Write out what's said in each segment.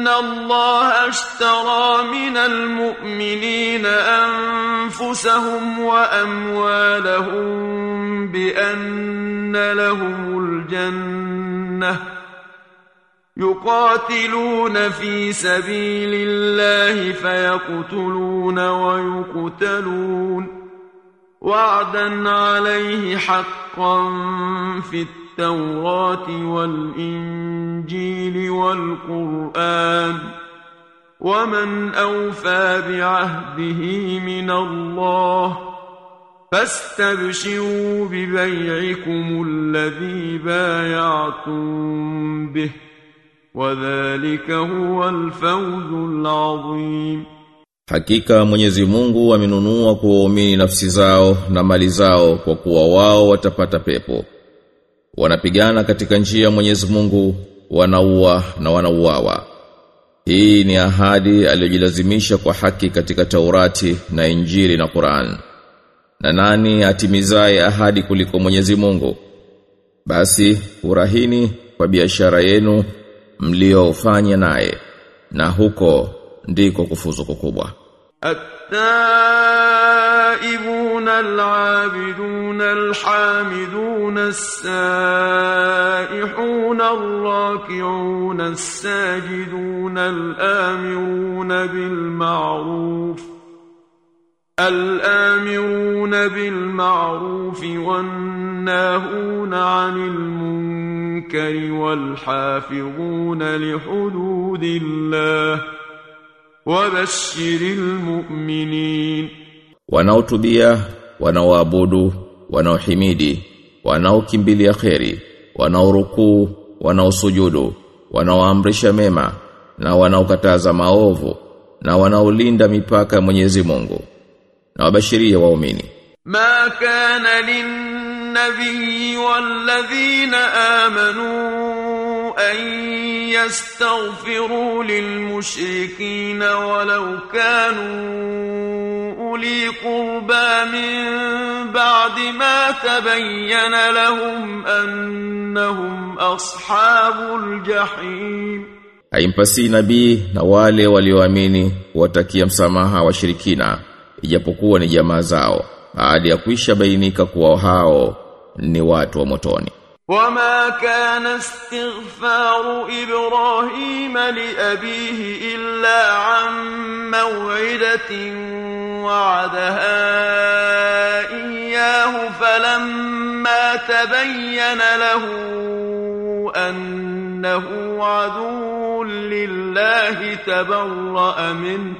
إن الله اشترى من المؤمنين أنفسهم وأموالهم بأن لهم الجنة يقاتلون في سبيل الله فيقتلون ويقتلون وعدا عليه حقا في التوراة والإنجيل والقرآن ومن أوفى بعهده من الله فاستبشروا ببيعكم الذي بايعتم به وذلك هو الفوز العظيم Hakika Mwenyezi Mungu amenunua kwa waumini nafsi zao na mali zao kwa kuwa wao watapata pepo. Wanapigana katika njia ya Mwenyezi Mungu, wanaua na wanauawa. Hii ni ahadi aliyojilazimisha kwa haki katika Taurati na Injili na Qur'an. Na nani atimizaye ahadi kuliko Mwenyezi Mungu? Basi urahini kwa biashara yenu mliofanya naye na huko ndiko kufuzu kukubwa. التائبون العابدون الحامدون السائحون الراكعون الساجدون الآمرون بالمعروف الآمرون بالمعروف والناهون عن المنكر والحافظون لحدود الله وبشر المؤمنين Wanaotubia, wanaoabudu, wanaohimidi, wanaokimbilia kheri, wanaorukuu, wanaosujudu, wanaoamrisha mema na wanaokataza maovu na wanaolinda mipaka ya Mwenyezi Mungu. Na wabashiria waumini. ما كان للنبي والذين آمنوا أن يستغفروا للمشركين ولو كانوا أولي قربى من بعد ما تبين لهم أنهم أصحاب الجحيم Haimpasi nabii na wale walioamini watakia msamaha washirikina ijapokuwa ni jamaa zao baada ya kuisha bainika kuwa hao ni watu wa motoni. وما كان استغفار إبراهيم لأبيه إلا عن موعدة وعدها إياه فلما تبين له أنه عدو لله تبرأ منه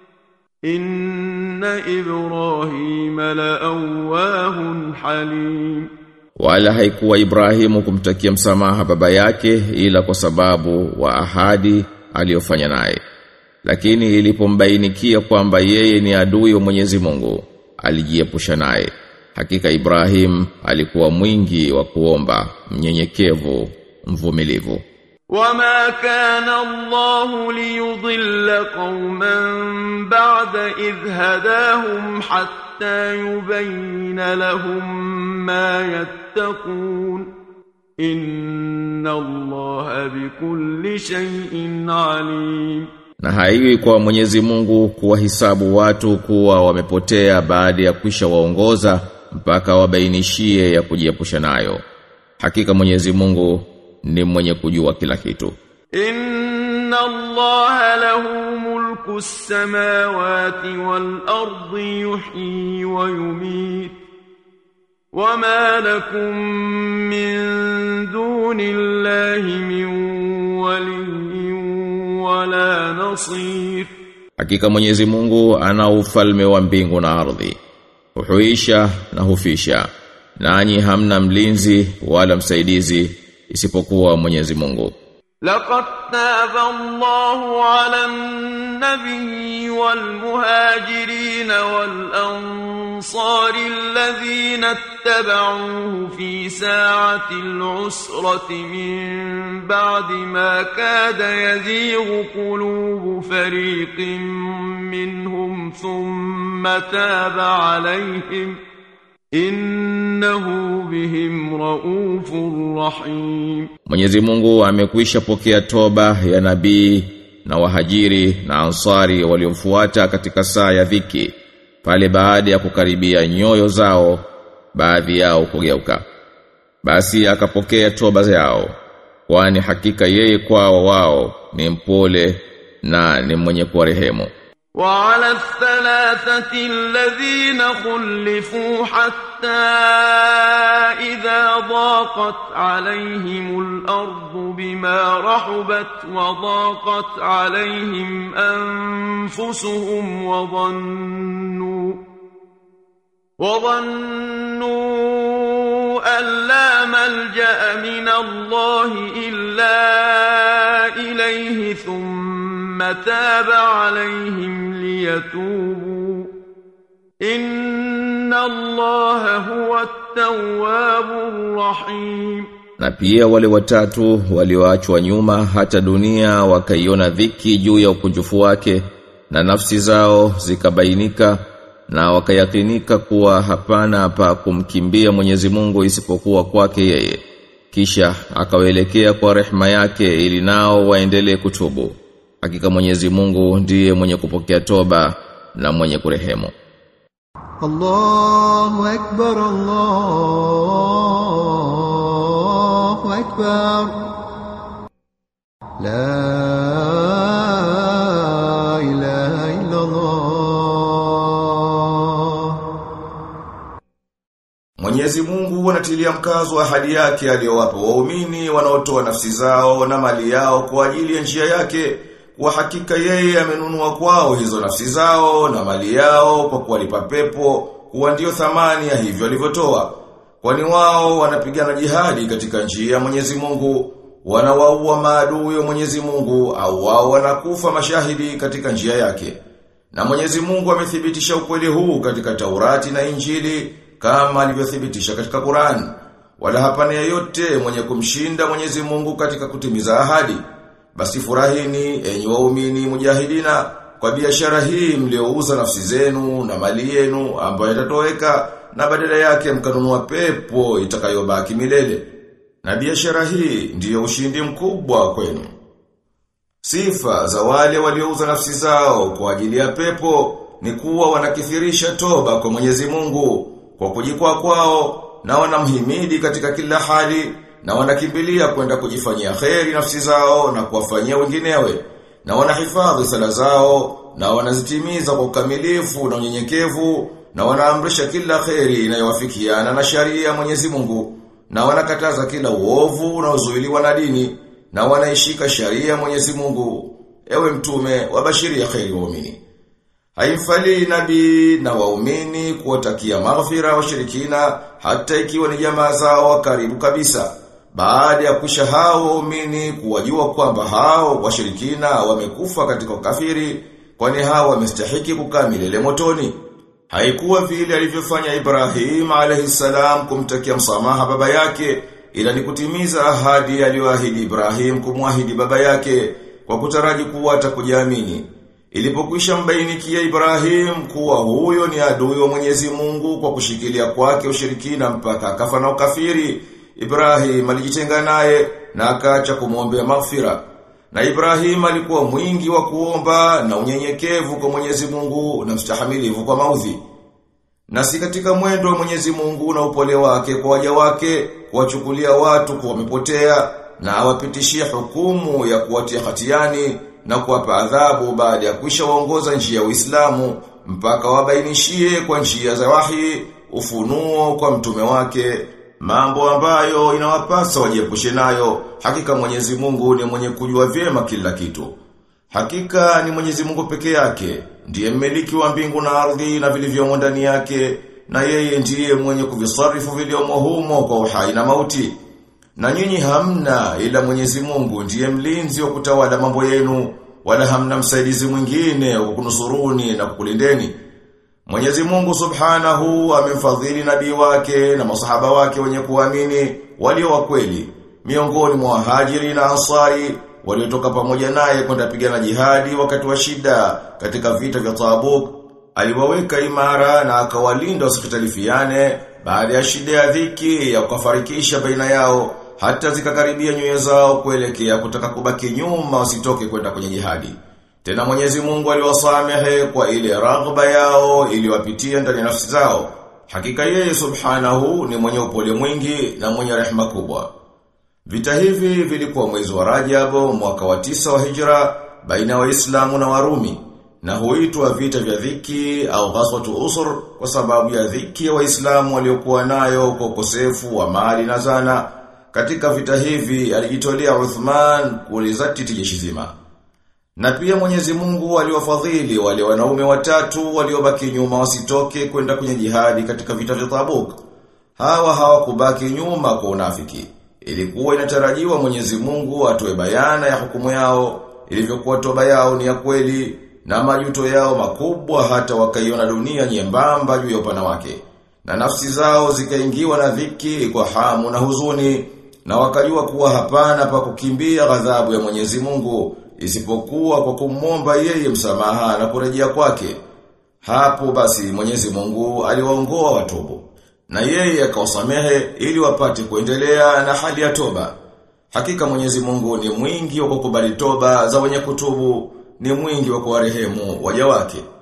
إن إبراهيم لأواه حليم Wala haikuwa Ibrahimu kumtakia msamaha baba yake ila kwa sababu wa ahadi aliyofanya naye. Lakini ilipombainikia kwamba yeye ni adui wa Mwenyezi Mungu, alijiepusha naye. Hakika Ibrahim alikuwa mwingi wa kuomba, mnyenyekevu, mvumilivu. وما كان الله ليضل قوما بعد إذ هداهم حتى يبين لهم ما يتقون إن الله بكل شيء عليم Na haiwi kwa Mwenyezi Mungu kuwahisabu watu kuwa wamepotea baada ya kwisha waongoza mpaka wabainishie ya kujiepusha nayo. Hakika Mwenyezi Mungu ni mwenye kujua kila kitu. إن الله له ملك السماوات والأرض يحيي ويميت وما لكم من دون الله من ولي ولا نصير Hakika Mwenyezi Mungu ana ufalme wa mbingu na ardhi. Huhuisha na hufisha. Nanyi hamna mlinzi wala msaidizi isipokuwa Mwenyezi Mungu. لقد تاب الله على النبي والمهاجرين والأنصار الذين اتبعوه في ساعة العسرة من بعد ما كاد يزيغ قلوب فريق منهم ثم تاب عليهم إنه بهم رؤوف رحيم Mwenyezi Mungu amekwisha pokea toba ya nabii na wahajiri na ansari waliomfuata katika saa ya dhiki pale baada ya kukaribia nyoyo zao baadhi yao kugeuka basi akapokea toba zao kwani hakika yeye kwao wao ni mpole na ni mwenye kuwarehemu وعلى الثلاثة الذين خلفوا حتى إذا ضاقت عليهم الأرض بما رحبت وضاقت عليهم أنفسهم وظنوا وظنوا أن لا ملجأ من الله إلا إليه ثم تاب عليهم ليتوبوا إن الله هو التواب الرحيم na pia wale watatu walioachwa nyuma hata dunia wakaiona dhiki juu ya ukunjufu wake na nafsi zao zikabainika na wakayakinika kuwa hapana pa kumkimbia Mwenyezi Mungu isipokuwa kwake yeye kisha akawaelekea kwa rehema yake ili nao waendelee kutubu hakika Mwenyezi Mungu ndiye mwenye kupokea toba na mwenye kurehemu الله أكبر الله أكبر لا إله إلا الله Mwenyezi Mungu anatilia mkazo wa ahadi yake aliyowapa waumini wanaotoa nafsi zao na mali yao kwa ajili ya njia yake kwa hakika yeye amenunua kwao hizo nafsi zao na mali yao kwa kuwalipa pepo kuwa ndiyo thamani ya hivyo alivyotoa kwani wao wanapigana jihadi katika njia ya Mwenyezi Mungu wanawaua maadui wa Mwenyezi Mungu au wao wanakufa mashahidi katika njia yake na Mwenyezi Mungu amethibitisha ukweli huu katika Taurati na Injili kama alivyothibitisha katika Qur'an. Wala hapana yeyote mwenye kumshinda Mwenyezi Mungu katika kutimiza ahadi. Basi furahini enyi waumini mujahidina kwa biashara hii mliouza nafsi zenu na mali yenu ambayo itatoweka na badala yake mkanunua pepo itakayobaki milele. Na biashara hii ndiyo ushindi mkubwa kwenu. Sifa za wale waliouza nafsi zao kwa ajili ya pepo ni kuwa wanakithirisha toba kwa Mwenyezi Mungu kwa kujikwaa kwao na wanamhimidi katika kila hali na wanakimbilia kwenda kujifanyia kheri nafsi zao na kuwafanyia wenginewe na wanahifadhi sala zao na wanazitimiza kwa ukamilifu na unyenyekevu na wanaamrisha kila kheri inayowafikiana na sharia ya Mwenyezi Mungu na wanakataza kila uovu unaozuiliwa na dini na wanaishika sharia ya Mwenyezi Mungu ewe mtume wabashiria kheri waumini Haimfali nabii na waumini kuwatakia maghfira washirikina hata ikiwa ni jamaa zao wa karibu kabisa. Baada ya kusha hao waumini kuwajua kwamba hao washirikina wamekufa katika ukafiri kwani hao wamestahiki kukaa milele motoni. Haikuwa vile alivyofanya Ibrahim alayhisalam kumtakia msamaha baba yake ila ni kutimiza ahadi aliyoahidi Ibrahim kumwahidi baba yake kwa kutaraji kuwa atakujaamini. Ilipokwisha mbainikia Ibrahim kuwa huyo ni adui wa Mwenyezi Mungu kwa kushikilia kwake ushirikina mpaka akafa na ukafiri, Ibrahim alijitenga naye na akaacha kumwombea maghfira. Na Ibrahim alikuwa mwingi wa kuomba na unyenyekevu kwa Mwenyezi Mungu na mstahamilivu kwa maudhi. Na si katika mwendo wa Mwenyezi Mungu na upole wake kwa waja wake kuwachukulia watu kuwa wamepotea na awapitishie hukumu ya kuwatia hatiani na kuwapa adhabu baada ya kuisha waongoza njia ya Uislamu mpaka wabainishie kwa njia za wahi ufunuo kwa mtume wake mambo ambayo inawapasa wajiepushe nayo hakika Mwenyezi Mungu ni mwenye kujua vyema kila kitu hakika ni Mwenyezi Mungu peke yake ndiye mmiliki wa mbingu na ardhi na vilivyomo ndani yake na yeye ndiye mwenye kuvisarifu vilivyomo humo kwa uhai na mauti na nyinyi hamna ila Mwenyezi Mungu ndiye mlinzi wa kutawala mambo yenu wala hamna msaidizi mwingine wa kunusuruni na kukulindeni. Mwenyezi Mungu Subhanahu amemfadhili nabii wake na masahaba wake wenye kuamini walio wa kweli miongoni mwa wahajiri na ansari waliotoka pamoja naye kwenda pigana jihadi wakati wa shida katika vita vya Tabuk aliwaweka imara na akawalinda wasipitalifiane baada ya shida ya dhiki ya kufarikisha baina yao hata zikakaribia nyoyo zao kuelekea kutaka kubaki nyuma wasitoke kwenda kwenye jihadi. Tena Mwenyezi Mungu aliwasamehe kwa ile raghba yao iliwapitia ndani ya nafsi zao. Hakika yeye Subhanahu ni mwenye upole mwingi na mwenye rehema kubwa. Vita hivi vilikuwa mwezi wa Rajab mwaka wa tisa wa Hijra baina ya Waislamu na Warumi na huitwa vita vya dhiki au ghaswatu usur kwa sababu ya dhiki ya Waislamu waliokuwa nayo kwa ukosefu wa mali na zana. Katika vita hivi alijitolea Uthman kulizatiti jeshi zima. Na pia Mwenyezi Mungu aliwafadhili wale wanaume watatu waliobaki nyuma wasitoke kwenda kwenye jihadi katika vita vya Tabuk. Hawa hawakubaki nyuma kwa unafiki. Ilikuwa inatarajiwa Mwenyezi Mungu atoe bayana ya hukumu yao, ilivyokuwa toba yao ni ya kweli na majuto yao makubwa hata wakaiona dunia nyembamba juu ya upana wake. Na nafsi zao zikaingiwa na dhiki kwa hamu na huzuni na wakajua kuwa hapana pa kukimbia ghadhabu ya Mwenyezi Mungu isipokuwa kwa kumwomba yeye msamaha na kurejea kwake. Hapo basi Mwenyezi Mungu aliwaongoa watubu na yeye akawasamehe ili wapate kuendelea na hali ya toba. Hakika Mwenyezi Mungu ni mwingi wa kukubali toba za wenye kutubu, ni mwingi wa kuwarehemu waja wake.